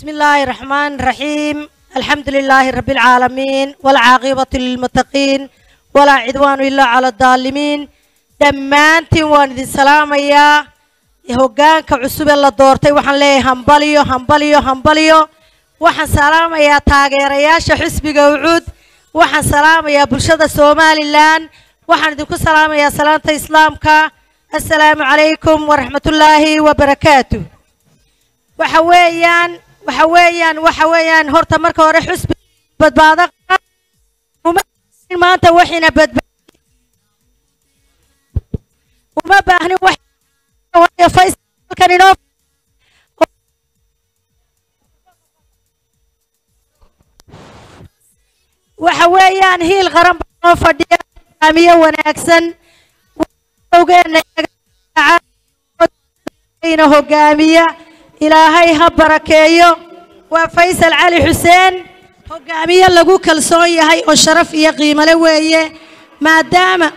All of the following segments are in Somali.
بسم الله الرحمن الرحيم الحمد لله رب العالمين والعاقبة للمتقين ولا عدوان إلا على الظالمين dhammaantiin waan idin salaamayaa hoggaanka cusub ee la doortay waxaan leeyahay hambaliyo hambaliyo hambaliyo waxaan salaamayaa taageerayaasha xisbiga ucuud waxaan salaamayaa bulshada somalilan waxaan idinku salaamayaa salaanta islaamka assalaamu calaykum waraxmatullaahi wabarakaatu waxa weeyaan waxa weeyaan waxa weeyaan horta marka hore xusbi badbaado uma maanta waxina badba uma baahnin wax faysalkan inoo waxa weeyaan hiil qaran baa noo fadhiya hogaamiye wanaagsan awgeena hogaamiya ilaahay ha barakeeyo waa faysal cali xuseen hogaamiye lagu kalsoon yahay oo sharaf iyo qiimale weeye maadaama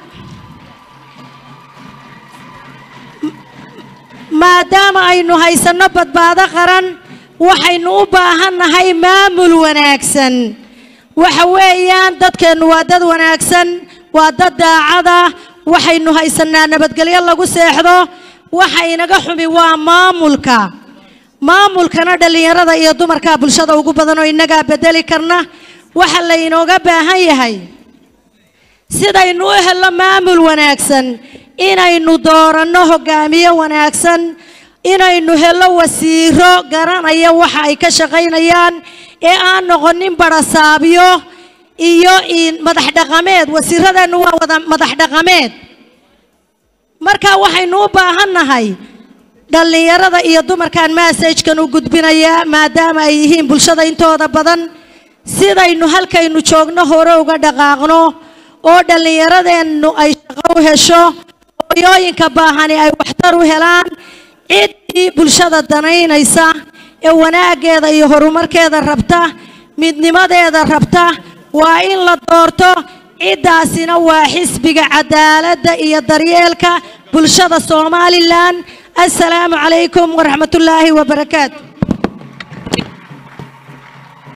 maadaama aynu haysanno badbaado qaran waxaynu u baahannahay maamul wanaagsan waxa weeyaan dadkeennu waa dad wanaagsan waa dad daacada waxaynu haysannaa nabadgelyo lagu seexdo waxa inaga xumi waa maamulka maamulkana dhallinyarada iyo dumarkaa bulshada ugu badan oo innagaa bedeli karna waxa laynooga baahan yahay sidaynu u helno maamul wanaagsan inaynu dooranno hogaamiye wanaagsan inaynu helno wasiiro garanaya waxa ay ka shaqaynayaan ee aan noqonin barasaabyo iyo madax dhaqameed wasiiradeennu waa wada madax dhaqameed marka waxaynu u baahannahay dhallinyarada iyo dumarkan massajkan u gudbinayaa maadaama ay yihiin bulshada intooda badan sidaynu halkaynu joogno hore uga dhaqaaqno oo dhallinyaradeennu ay shaqo u hesho hooyooyinka baahani ay waxtar u helaan ciddii bulshada danaynaysa ee wanaaggeeda iyo horumarkeeda rabta midnimadeeda rabta waa in la doorto ciddaasina waa xisbiga cadaaladda iyo daryeelka bulshada somalilan assalaamu calaykum waraxmatullaahi wabarakaatu